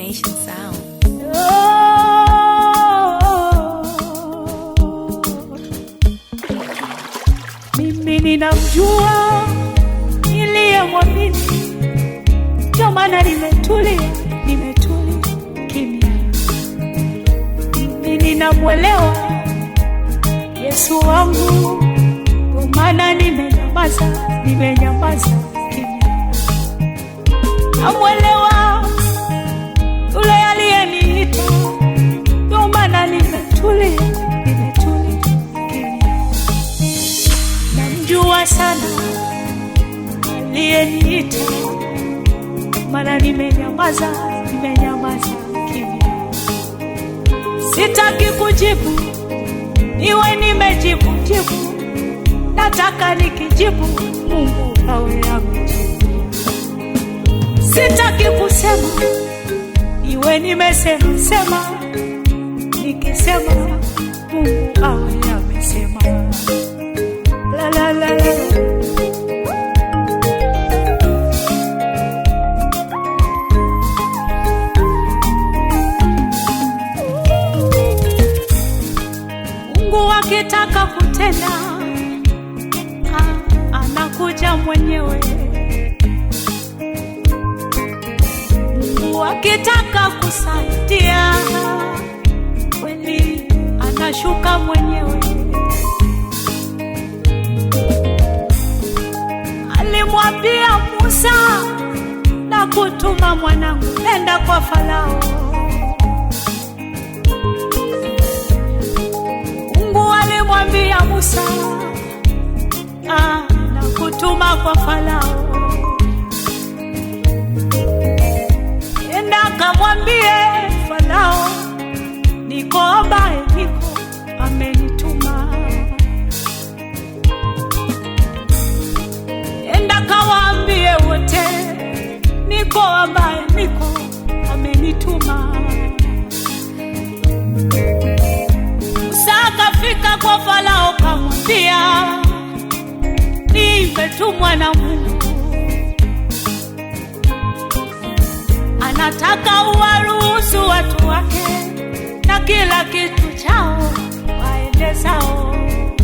Nation Sound. Mimi ninamjua niliyemwamini, ndio maana nimetulia, nimetulia kimya. Mimi ninamwelewa Yesu wangu, ndio maana nimenyamaza, nimenyamaza kimya. Namwelewa yule aliyeniita, ndio maana nimetulia, nimetulia kimya. Namjua sana aliyeniita, maana nimenyamaza, nimenyamaza kimya. Sitaki kujibu, niwe nimejibu jibu, nataka nikijibu Mungu awe amejibu. Sitaki kusema, iwe nimesema sema, nikisema Mungu awe amesema. La la la la. Mungu akitaka kutenda ah, anakuja mwenyewe. Mungu akitaka kusaidia kweli anashuka mwenyewe. Alimwambia Musa na kutuma mwanangu, enda kwa Farao. Mungu alimwambia Musa ah, na kutuma kwa Farao, enda kamwambie Farao, niko ambaye niko amenituma. Enda kawaambie wote, niko ambaye niko amenituma. Musa akafika kwa Farao kamwambia, nimetumwa na Mungu, anataka uwaruhusu watu wake na kila kitu chao waende zao.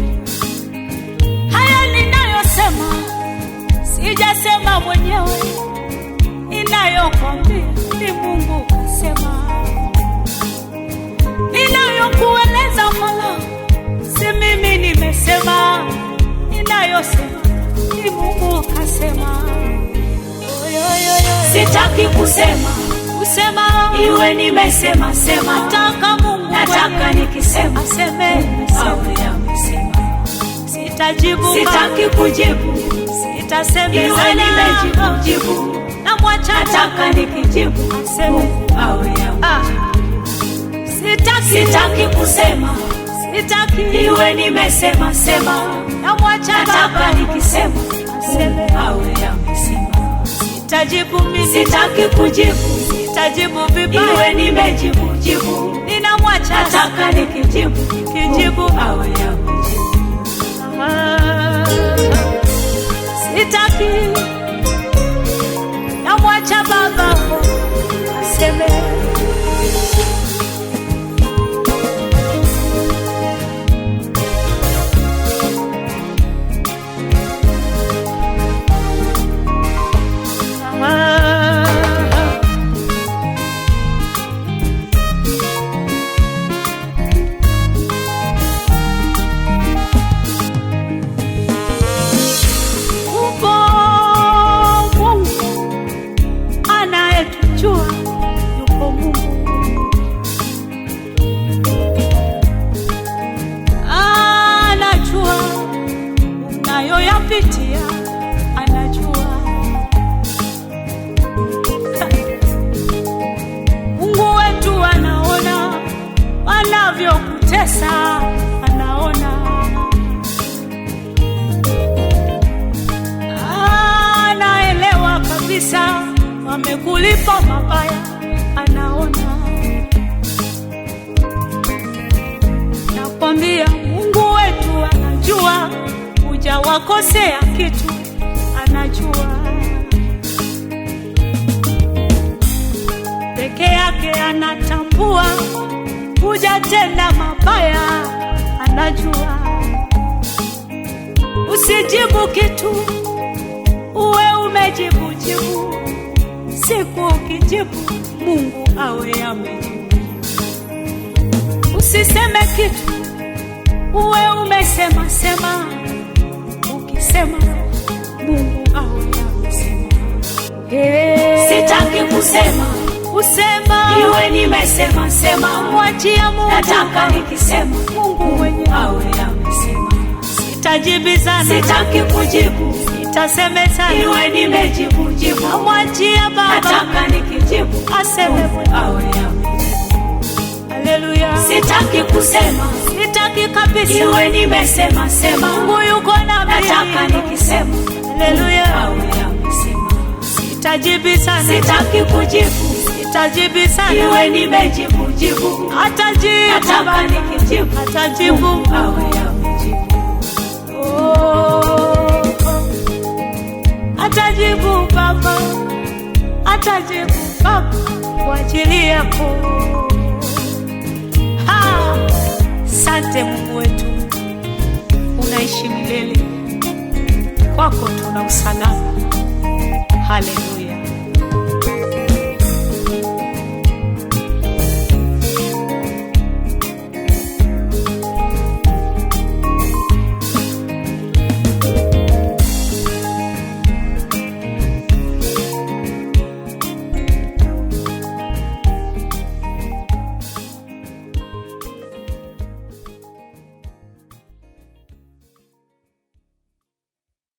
Haya ninayosema sijasema mwenyewe, inayokwambia ni Mungu kasema ninayokueleza Mola, si mimi nimesema, ninayosema ni Mungu kasema. Sitaki kusema Kusema iwe nimesema sema, nataka Mungu nataka mwenyewe nikisema aseme, awe amesema. sitajibu Sitaki kujibu sitasemeza iwe nimejibu jibu, namwacha nataka nikijibu aseme. awe ame- Ah, sitaki Sitaki kusema sitaki iwe nimesema sema, namwacha nataka Baba nikisema aseme. awe amesema. Sitajibu mimi Sitaki kujibu sitajibu iwe vibaya, nimejibu jibu, ninamwacha nataka nikijibu kijibu awe amejibu. Ah, sitaki namwacha baba aseme Ah, Upo Mungu anayetujua, yupo Mungu anajua unayoyapitia, anajua Mungu wetu anaona wanavyokutesa, anaona anaelewa kabisa wamekulipa mabaya, anaona. Nakwambia Mungu wetu anajua, hujawakosea kitu, anajua peke yake anatambua hujatenda mabaya, anajua. Usijibu kitu uwe umejibu jibu, siku ukijibu Mungu awe amejibu. Usiseme kitu uwe umesema sema, ukisema Mungu awe amesema. Hey. Sitaki kusema Usema iwe nimesema sema, mwachia Mungu, nataka nikisema Mungu mwenye awe amesema. sitajibizana, Sitaki kujibu sitasemezana, iwe nimejibu jibu, mwachia Baba nataka nikijibu aseme Mungu mwenyewe. awe amejibu. Haleluya, Sitaki kusema sitaki kabisa, iwe nimesema sema, Mungu yuko nami. nataka nikisema Haleluya, awe amesema. sitajibizana, Sitaki kujibu sitajibizana, iwe nimejibu jibu, atajibu nataka Baba, nikijibu atajibu Mungu awe amejibu. Oh, atajibu Baba, atajibu Baba kwa ajili yako. Ha, Sante Mungu wetu, unaishi milele, kwako tuna usalama. Haleluya.